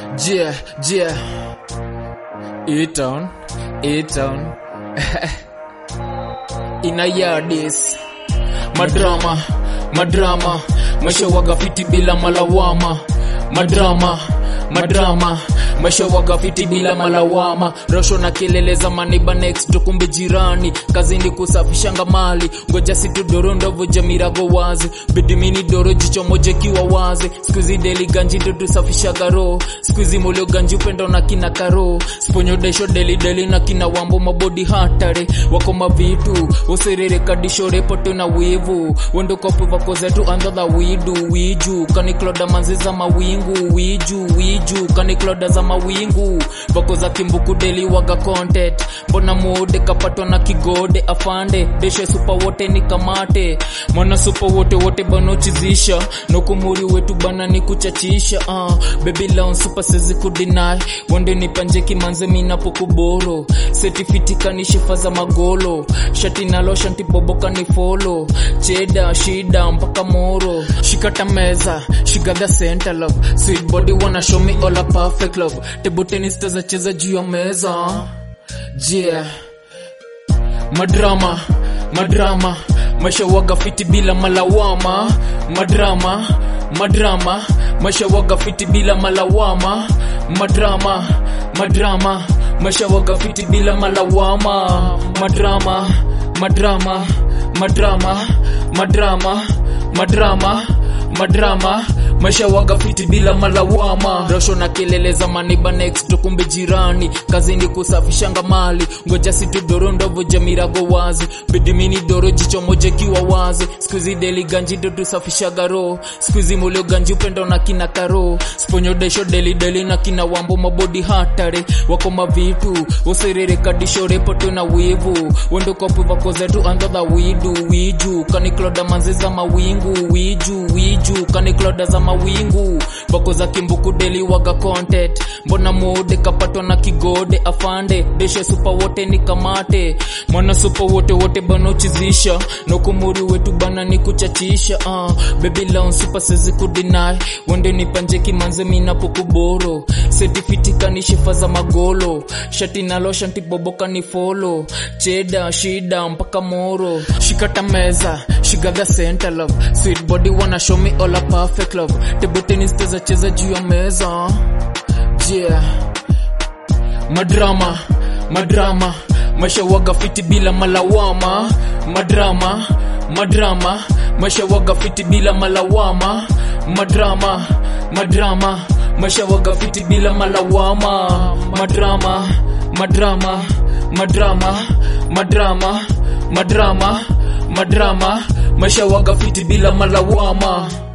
Yeah, yeah. E-town, E-town. Inayadis. Madrama, madrama. Maisha waga fiti bila malawama. Madrama, madrama. Maisha waga fiti bila malawama. Rosho na kelele za maniba next tukumbe jirani. Kazini kusafishanga mali. Ngoja situ doro ndovo jamirago wazi. Bidimini doro jicho moja kiwa wazi. Skuizi deli ganji ndo tusafishaga roho. Skuizi mulio ganji upendo na kina karo. Sponyo desho deli deli na kina wambo mabodi hatare. Wako mavitu. Usirere kadisho repoto na wivu. Wendo kopu vako zetu andha widu wiju. Kanikloda manzi za mawingu wiju wiju. Kanikloda za mawingu. Vako za kimbuku deli waga content. Mbona muode kapatwa na kigode afande. Deshe supa wote ni kamate. Mwana supa wote wote banochizisha. Nokumuri wetu bana ni kuchachisha. Uh, baby lawn super sezi kudinai. Wande ni panje kimanze minapo kuboro. Setifiti kanishifa za magolo. Shati nalo shanti boboka ni follow. Cheda shida mpaka moro. Shikata meza, she got the center love. Sweet body wanna show me all a perfect love. Table tennis tazacheza juu ya meza. Yeah. Madrama, madrama. Maisha waga fiti bila malawama. Madrama, madrama. Maisha waga fiti bila malawama. Madrama, madrama. Maisha waga fiti bila malawama. Madrama, madrama. Madrama, madrama. Madrama, madrama. Maisha waga fiti bila malawama. Rosho na kelele za maniba next tukumbe jirani. Kazini kusafishanga mali. Ngoja situ doro ndovo jamirago wazi. Bidimini doro jicho moja kiwa wazi. Skuizi deli ganji ndo tusafishaga roho. Skuizi mulio ganji upendo na kina karo. Sponyo desho deli deli na kina wambo mabodi hatare. Wako mavitu. Usirere kadisho repoto na wivu. Wendo kopu vako zetu andha widu wiju. Kanikloda manzi za mawingu wiju wiju. Kanikloda za mawingu. Vako za kimbuku deli waga content. Mbona muode kapatwa na kigode afande. Deshe supa wote ni kamate. Mwana supa wote wote banochizisha. Nokumuri wetu bana ni kuchachisha. Uh, baby lawn super sezi kudinai. Wende ni panje kimanze minapo kuboro. Setifiti kanishifa za magolo. Shati nalo shanti boboka ni follow. Cheda shida mpaka moro. Shikata meza, she got the center love. Sweet body wanna show me all a perfect love. Table tennis tazacheza juu ya meza. Yeah. Madrama, madrama. Maisha waga fiti bila malawama. Madrama, madrama. Maisha waga fiti bila malawama. Madrama, madrama. Maisha waga fiti bila malawama. Madrama, madrama. Madrama, madrama. Madrama, madrama. Maisha waga fiti bila malawama.